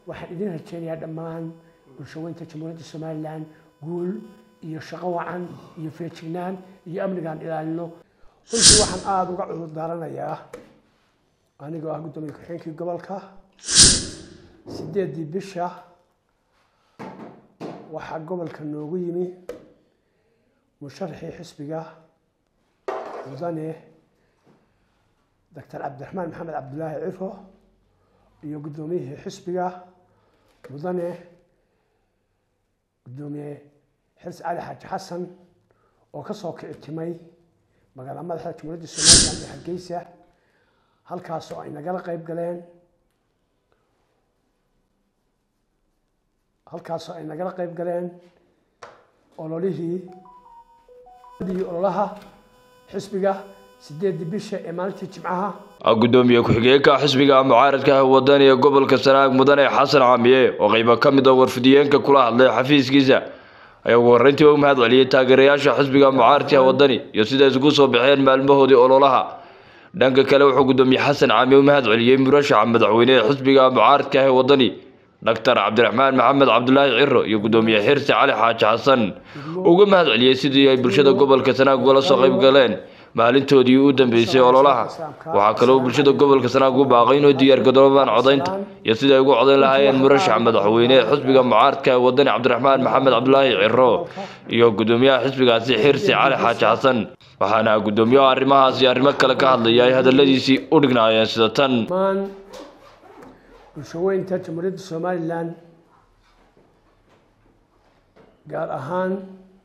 waxaan idin rajeynayaa dhammaan bulshaweynta jamhuuriyadda somalilan guul iyo shaqo wacan iyo feejignaan iyo amnigaan ilaalino runtii waxaan aada uga cudur daaranayaa anigoo ah guddoomiye ku-xigeenkii gobolka sideeddii bisha waxaa gobolka noogu yimi musharaxii xisbiga mudane doctor cabdiraxmaan maxamed cabdulaahi ciro iyo guddoomiyihii xisbiga mudane guddoomiye xils cali xaaji xasan oo ka soo kici timay magaala madaxda jamhuuriyadda somalilan ee hargeysa halkaasoo ay nagala qeyb galeen halkaasoo ay nagala qeyb galeen ololihii ololaha xisbiga sideeddii bisha ee maalintii jimcaha gudoomiye ku-xigeenka xisbiga mucaaradka ah wadani ee gobolka sanaag mudane xasan camiye oo qeybo ka mid a warfidiyeenka kula hadlay xafiiskiisa ayaa ugu horreyntii u mahad celiyey taageerayaasha xisbiga mucaaradka ah wadani iyo sida isugu soo baxeen maalmahoodii ololaha dhanka kale wuxuu gudoomiye xasan camiye u mahad celiyey murashaxa madaxweyne ee xisbiga mucaaradka ah ee wadani doctor cabdiraxmaan maxamed cabdulaahi ciro iyo gudoomiye xirsi cali xaaji xasan uga mahad celiyey sidii ay bulshada gobolka sanaag ugala soo qayb galeen maalintoodii u dambeysay ololaha waxaa kaloo bulshada gobolka sanaag u baaqay inuu diyaargaroobaan codaynta iyo sidai ay ugu codayn lahaayeen murashax madaxweyne ee xisbiga mucaaradka ee wadani cabdiraxmaan maxamed cabdulaahi ciro iyo gudoomiyaha xisbigaasi xirsi cali xaaji xasan waxaana gudoomiyaha arrimahaas iyo arrimo kale ka hadlaya ay hadaladiisii u dhignaayeen sida tan bulshaweynta jamhuuriyadda somalilan gaar ahaan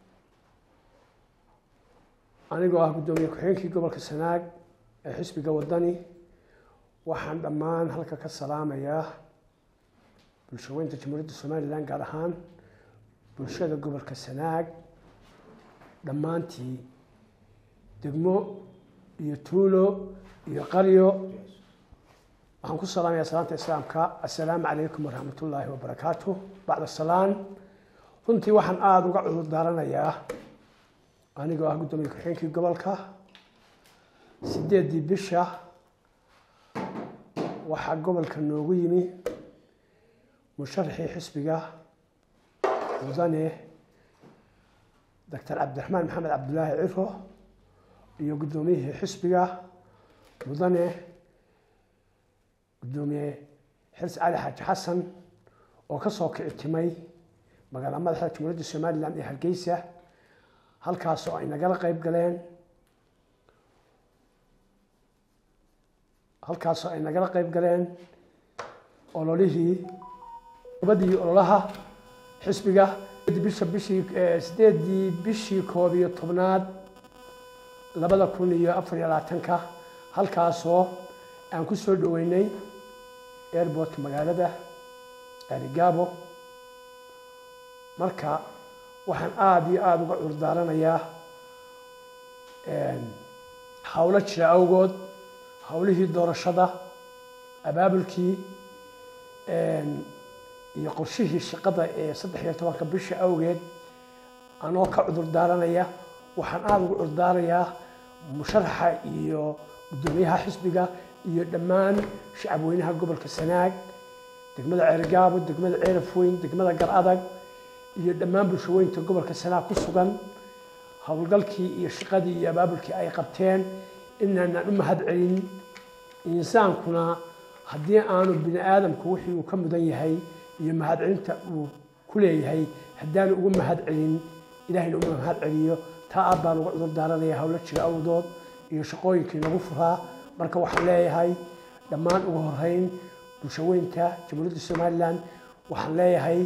anigoo ah guddoomiye ku-xigeenkii gobolka sanaag ee xisbiga wadani waxaan dhammaan halka ka salaamayaa bulshaweynta jamhuuriyadda somalilan gaar ahaan bulshada gobolka sanaag dhammaantii degmo iyo tuulo iyo qaryo waxaan ku salaamayaa salaanta islaamka assalaamu calaykum waraxmat ullaahi wabarakaatu bacda salaan runtii waxaan aada uga cudur daaranayaa anigoo ah guddoomiye ku-xigeenkii gobolka sideeddii bisha waxaa gobolka noogu yimi musharaxii xisbiga mudane doctor cabdiraxmaan maxamed cabdulaahi ciro iyo guddoomiyihii xisbiga mudane guddoomiye xils cali xaaji xasan oo ka soo kici timay magaala madaxda jamhuuriyadda somalilan ee hargeysa halkaasoo ay nagala qeyb galeen halkaasoo ay nagala qeyb galeen ololihii ubadii ololaha xisbiga bisha bishii sideeddii bishii koob iyo tobnaad labada kun iyo afar iyo labaatanka halkaasoo aan ku soo dhaweynay airbortka magaalada arigaabo marka waxaan aada iyo aada uga curdaaranayaa howlo jira awgood howlihii doorashada abaabulkii iyo qorshihii shaqada ee saddex iyo tobanka bisha awgeed anoo ka cudur daaranaya waxaan aada uga curdaarayaa musharaxa iyo guddoomiyaha xisbiga iyo dhammaan shacabweynaha gobolka sanaag degmada ceergaabo degmada ceerafweyn degmada gar adag iyo dhammaan bulshaweynta gobolka sanaag ku sugan howlgalkii iyo shaqadii iyo abaabulkii ay qabteen inaanaan u mahad celin insaankuna haddii aanu bini aadamku wixii uu ka mudan yahay iyo mahad celinta uu ku leeyahay haddaanu ugu mahad celin ilahayna uma mahad celiyo taa aad baan uga cudur daaranaya howlo jira awdood iyo shaqooyinkii nagu furaa marka waxaan leeyahay dhammaan ugu horeyn bulshaweynta jamhuuriyadda somalilan waxaan leeyahay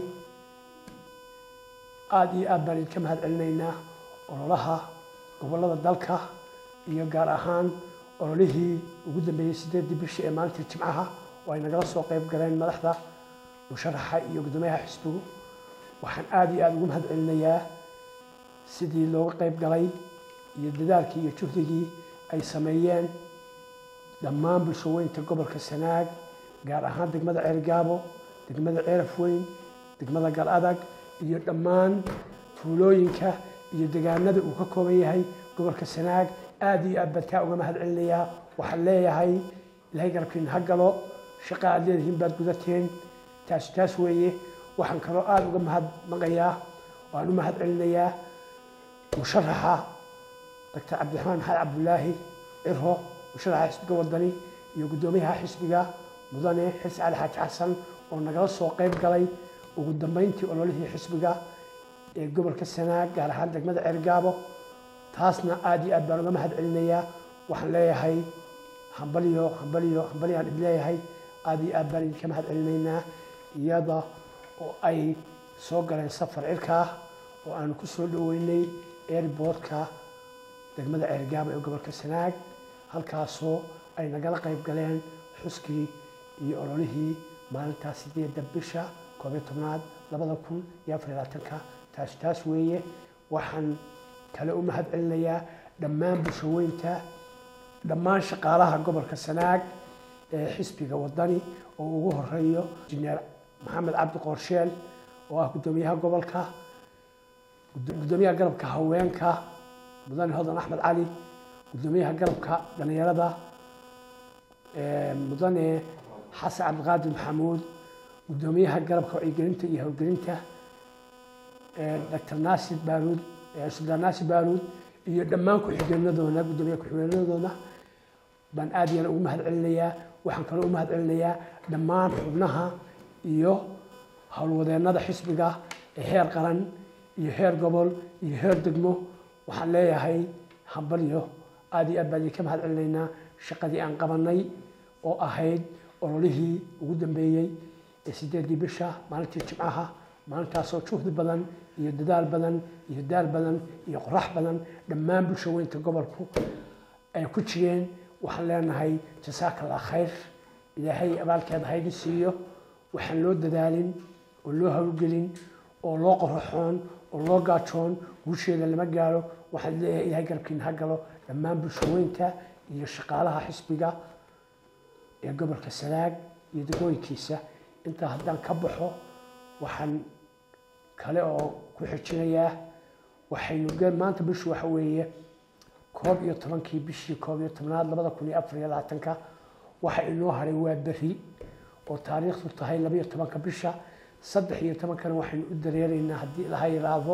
aada iyo aad baan idinka mahad celinaynaa ololaha gobolada dalka iyo gaar ahaan ololihii ugu dambeeyey sideeddii bishii ee maalintii jimcaha oo ay nagala soo qeyb galeen madaxda musharaxa iyo guddoomiyaha xisbigu waxaan aada iyo aada ugu mahad celinayaa sidii looga qeyb galay iyo dadaalkii iyo juhdigii ay sameeyeen dhammaan bulshaweynta gobolka sanaag gaar ahaan degmada ceergaabo degmada ceerafweyn degmada gal adag iyo dhammaan tuulooyinka iyo degaanada uu ka kooban yahay gobolka sanaag aada iyo aad baan taa uga mahad celinayaa waxaan leeyahay ilaahay garabkiina ha galo shaqa aad leedihiin baad gudateen taas taas weeye waxaan kaloo aada uga mahadnaqayaa waan u mahad celinayaa musharaxa doctor cabdiraxmaan maxamed cabdulaahi ciro musharaxa xisbiga wadani iyo guddoomiyaha xisbiga mudane xirsi cali xaaji xasan oo nagala soo qayb galay ugu dambeyntii ololihii xisbiga ee gobolka sanaag gaar ahaan degmada ceergaabo taasna aada iyo aad baan uga mahad celinayaa waxaan leeyahay hambalyo hambalyo hambalyaan id leeyahay aada iyo aad baan idinka mahad celinaynaa iyada oo ay soo galeen safar cirkaa oo aanu ku soo dhoweynay airboortka degmada ceergaabo ee gobolka sanaag halkaasoo ay nagala qayb galeen xuskii iyo ololihii maalintaas sideedda bisha koob iyo tobnaad labada kun iyo afar iyo labaatanka taas taas weeye waxaan kale u mahad celinayaa dhammaan bulshaweynta dhammaan shaqaalaha gobolka sanaag ee xisbiga wadani oo ugu horeeyo injineer maxamed cabdi qoorsheel oo ah guddoomiyaha gobolka guddoomiyaha garabka haweenka mudane hodan axmed cali guddoomiyaha garabka dhalinyarada mudane xasan cabdiqaadir maxamuud guddoomiyaha garabka wacyigelinta iyo howlgelinta doctor naasir baaruud suldaan naasir baaruud iyo dhammaan ku-xigeenadoona guddoomiyaha ku-xigeenadoona baan aada iyana ugu mahad celinayaa waxaan kaloo u mahad celinayaa dhammaan xubnaha iyo howlwadeennada xisbiga ee heer qaran iyo heer gobol iyo heer degmo waxaan leeyahay hambalyo aada iyo aad baan idinka mahad celinaynaa shaqadii aan qabanay oo ahayd ololihii ugu dambeeyey ee sideedii bisha maalintii jimcaha maalintaasoo juhdi badan iyo dadaal badan iyo daal badan iyo qorax badan dhammaan bulshaweynta gobolku ay ku jireen waxaan leenahay jasaaka allah khayr ilaahay abaalkeeda haydi siiyo waxaan loo dadaalin oo loo hawlgelin oo loo qoraxoon oo loo gaajoon guusheeda lama gaaro waxaan leeyahay ilahay garabkiina ha galo dhammaan bulshaweynta iyo shaqaalaha xisbiga ee gobolka sanaag iyo degooyinkiisa intaa haddaan ka baxo waxaan kale oo ku xijinayaa waxaynu maanta bishu waxa weeye koob iyo tobankii bishii koob iyo tobnaad labada kun iyo afar iyo labaatanka waxa inoo haray waa beri oo taariikhdu tahay labaiyo tobanka bisha saddex iyo tobankana waxaynu u dareeraynaa haddii laha yiraahdo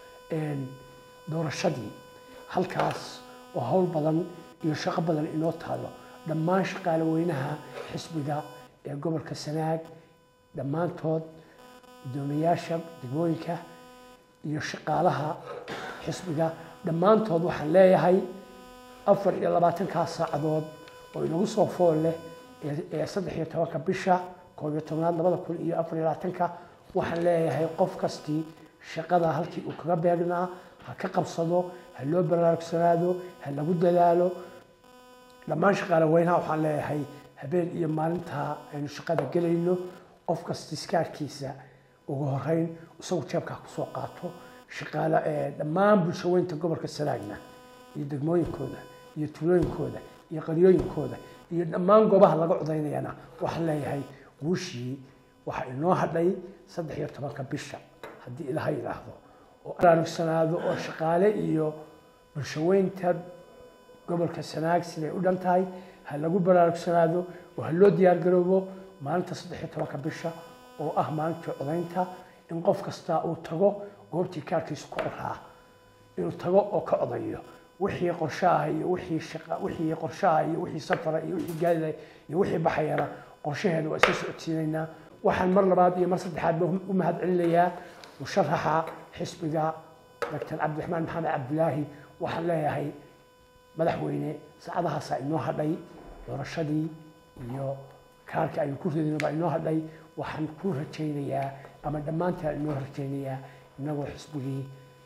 doorashadii halkaas oo howl badan iyo shaqo badan inoo taalo dhammaan shaqaale weynaha xisbiga ee gobolka sanaag dhammaantood guddoomiyayaasha degmooyinka iyo shaqaalaha xisbiga dhammaantood waxaan leeyahay afar iyo labaatankaa saacadood oo inagu soo fool leh ee saddex iyo tobanka bisha koob iyo tobnaad labada kun iyo afar iyo labaatanka waxaan leeyahay qof kastii shaqada halkii uu kaga beegnaa ha ka qabsado ha loo baraarugsanaado ha lagu dadaalo dhammaan shaqaale weynaha waxaan leeyahay habeen iyo maalintaa aynu shaqada gelayno qof kasta iskaarkiisa ugu horeyn isagu jeebkaa kusoo qaato shaqaale dhammaan bulshaweynta gobolka sanaagna iyo degmooyinkooda iyo tuulooyinkooda iyo qaryooyinkooda iyo dhammaan goobaha laga codaynayana waxaan leeyahay guushii waxaa inoo hadhay saddex iyo tobanka bisha haddii ilaha yidhaahdo oo baraarugsanaado oo shaqaale iyo bulshaweynta gobolka sanaag siday u dhan tahay ha lagu baraarugsanaado oo ha loo diyaargaroobo maalinta saddex iyo tobanka bisha oo ah maalintii codaynta in qof kastaa uu tago goobtii kaarkiisu ku qoraa inuu tago oo ka codayo wixii qorshaha iyo wixii shaqa wixii qorshaha iyo wixii safara iyo wixii gaadida iyo wixii baxayana qorshaheeda waa iska socodsiinaynaa waxaan mar labaad iyo mar saddexaad ba u mahad celinayaa musharaxa xisbiga doctor cabdiraxmaan maxamed cabdilaahi waxaan leeyahay madaxweyne saacadahaasaa inoo hadhay doorashadii iyo kaarka aynu ku ridayno baa inoo hadhay waxaan ku rajaynayaa ama dhammaantaa inoo rajaynayaa inagoo xisbigii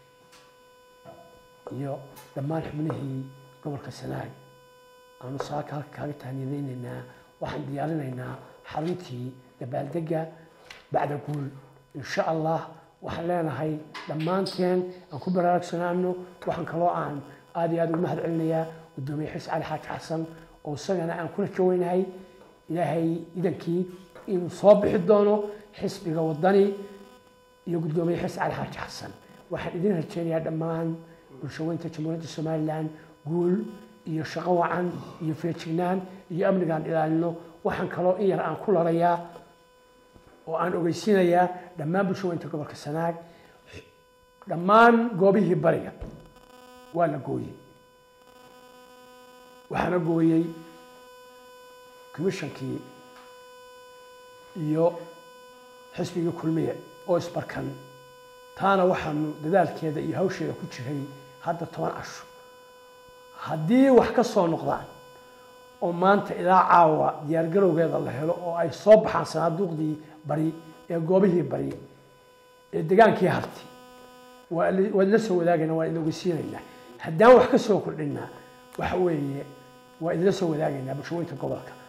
iyo dhammaan xubnihii gobolka sanaag aanu saaka halka kaaga tahniyadaynaynaa waxaan diyaarinaynaa xaruntii dabaaldega bacda guul insha allah waxaan leenahay dhammaanteen aan ku baraarugsanaano waxaan kaloo aan aada iyo aada ugu mahad celinayaa guddoomiye xis cali xaaji xasan oo isagana aan kula jaweynahay ilaahay idankii inuu soo bixi doono xisbiga wadani iyo guddoomiye xis cali xaaji xasan waxaan idin rajeynayaa dhammaan bulshaweynta jamhuuriyadda somalilan guul iyo shaqo wacan iyo feejignaan iyo amnigaan ilaalino waxaan kaloo in yar aan ku larayaa oo aan ogeysiinayaa dhammaan bulshooyinka gobolka sanaag dhammaan goobihii bariga waa la gooyey waxaana gooyey commishonkii iyo xisbigii kulmiye oo isbarkan taana waxaanu dadaalkeeda iyo hawsheeda ku jiray hadda toban casho haddii wax ka soo noqdaan oo maanta ilaa caawa diyaargarowgeeda la helo oo ay soo baxaan sanaaduuqdii bari ee goobihii bari ee degaankii harti waad la soo wadaagayna waan idin ogeysiinaynaa haddaan wax ka soo kordhinaa waxa weeye waa idinla soo wadaagaynaa bulshooyinka gobolka